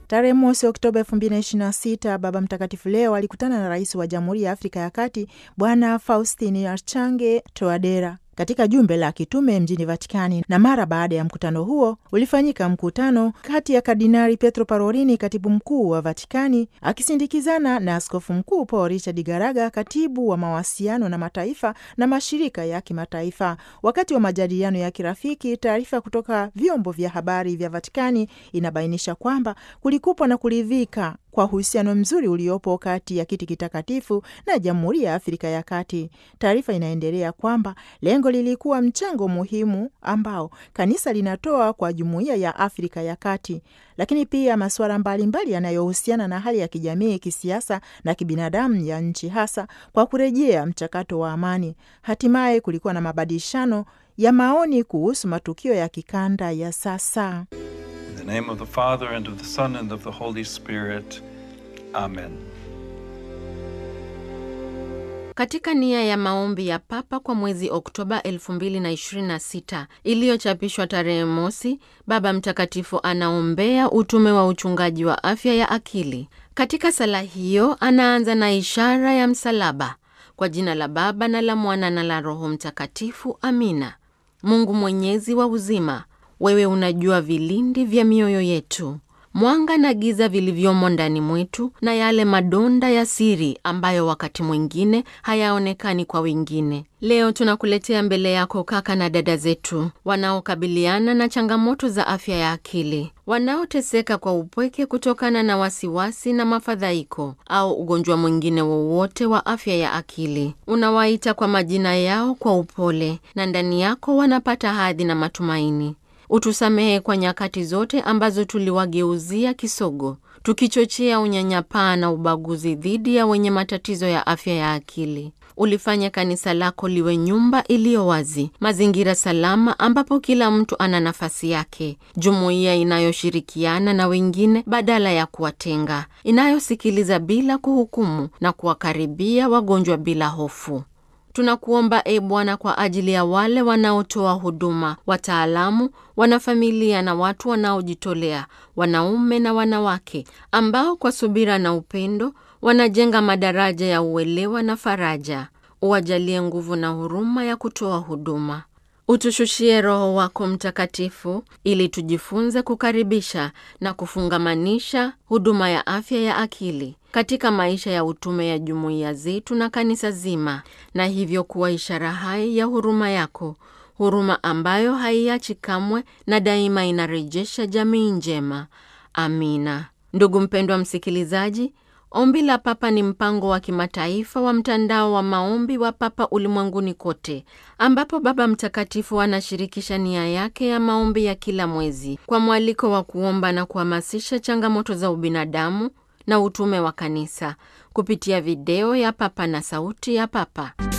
Tarehe mosi Oktoba 2026 Baba Mtakatifu leo alikutana na rais wa Jamhuri ya Afrika ya Kati Bwana Faustin Archange Touadera katika jumbe la kitume mjini Vatikani. Na mara baada ya mkutano huo ulifanyika mkutano kati ya Kardinali Pietro Parolini, katibu mkuu wa Vatikani, akisindikizana na askofu mkuu Paul Richard Garaga, katibu wa mawasiliano na mataifa na mashirika ya kimataifa. Wakati wa majadiliano ya kirafiki, taarifa kutoka vyombo vya habari vya Vatikani inabainisha kwamba kulikupwa na kuridhika kwa uhusiano mzuri uliopo kati ya kiti kitakatifu na Jamhuri ya Afrika ya Kati. Taarifa inaendelea kwamba lengo lilikuwa mchango muhimu ambao kanisa linatoa kwa Jumuiya ya Afrika ya Kati, lakini pia masuala mbalimbali yanayohusiana na hali ya kijamii, kisiasa na kibinadamu ya nchi, hasa kwa kurejea mchakato wa amani. Hatimaye kulikuwa na mabadilishano ya maoni kuhusu matukio ya kikanda ya sasa. In the name of the Father, and of the Son, and of the Holy Spirit. Amen. Katika nia ya maombi ya Papa kwa mwezi Oktoba 2026 iliyochapishwa tarehe mosi, Baba Mtakatifu anaombea utume wa uchungaji wa afya ya akili. Katika sala hiyo anaanza na ishara ya msalaba. Kwa jina la Baba na la Mwana na la Roho Mtakatifu, amina. Mungu mwenyezi wa uzima, wewe unajua vilindi vya mioyo yetu mwanga na giza vilivyomo ndani mwetu na yale madonda ya siri ambayo wakati mwingine hayaonekani kwa wengine. Leo tunakuletea mbele yako kaka na dada zetu wanaokabiliana na changamoto za afya ya akili, wanaoteseka kwa upweke kutokana na wasiwasi na mafadhaiko au ugonjwa mwingine wowote wa afya ya akili. Unawaita kwa majina yao kwa upole, na ndani yako wanapata hadhi na matumaini. Utusamehe kwa nyakati zote ambazo tuliwageuzia kisogo, tukichochea unyanyapaa na ubaguzi dhidi ya wenye matatizo ya afya ya akili. Ulifanya kanisa lako liwe nyumba iliyo wazi, mazingira salama ambapo kila mtu ana nafasi yake, jumuiya inayoshirikiana na wengine badala ya kuwatenga, inayosikiliza bila kuhukumu na kuwakaribia wagonjwa bila hofu. Tunakuomba e Bwana, kwa ajili ya wale wanaotoa huduma, wataalamu, wanafamilia na watu wanaojitolea, wanaume na wanawake, ambao kwa subira na upendo wanajenga madaraja ya uelewa na faraja. Uwajalie nguvu na huruma ya kutoa huduma. Utushushie Roho wako Mtakatifu ili tujifunze kukaribisha na kufungamanisha huduma ya afya ya akili katika maisha ya utume ya jumuiya zetu na kanisa zima, na hivyo kuwa ishara hai ya huruma yako, huruma ambayo haiachi kamwe na daima inarejesha jamii njema. Amina. Ndugu mpendwa msikilizaji, Ombi la Papa ni mpango wa kimataifa wa mtandao wa maombi wa Papa ulimwenguni kote, ambapo Baba Mtakatifu anashirikisha nia yake ya maombi ya kila mwezi kwa mwaliko wa kuomba na kuhamasisha changamoto za ubinadamu na utume wa kanisa kupitia video ya Papa na sauti ya Papa.